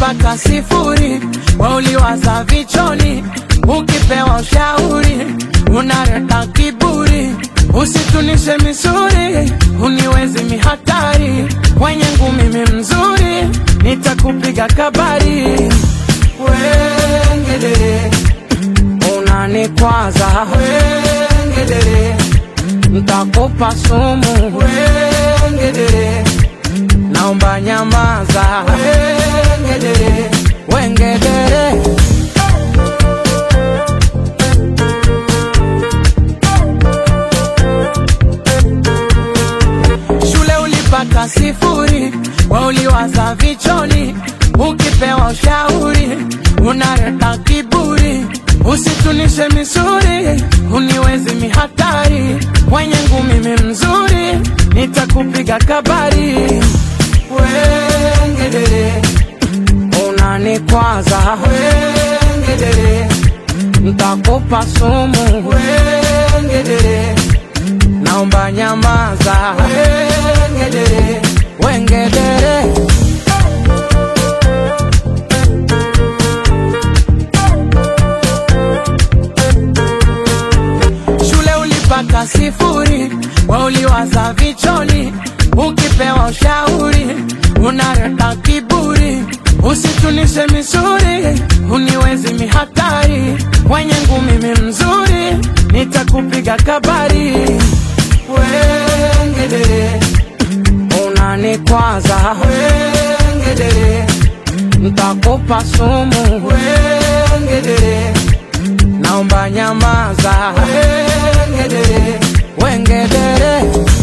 ulipata sifuri, wauliwaza vichoni, ukipewa ushauri unaleta kiburi, usitunishe misuri, uniwezi mihatari, kwenye ngumi mi mzuri, nitakupiga kabari, wengedere unanikwaza, wengedere ntakupa sumu, wengedere naomba nyamaza, wengedere wengedere shule ulipata sifuri, wauliwaza vichoni, ukipewa ushauri unaleta kiburi, usitunishe misuri, uniwezi mihatari, kwenye ngumi mi mzuri, nitakupiga kabari, wengedere unanikwaza, wengedere ntakupa sumu, wengedere naomba nyamaza, wengedere wengedere shule ulipata sifuri, wauliwaza vichoni, ukipewa ushauri unaleta kiburi, usitunishe misuri, uniwezi mihatari, kwenye ngumi mi mzuri, nitakupiga kabari, wengedere unanikwaza, wengedere ntakupa sumu, wengedere naomba nyamaza, wengedere wengedere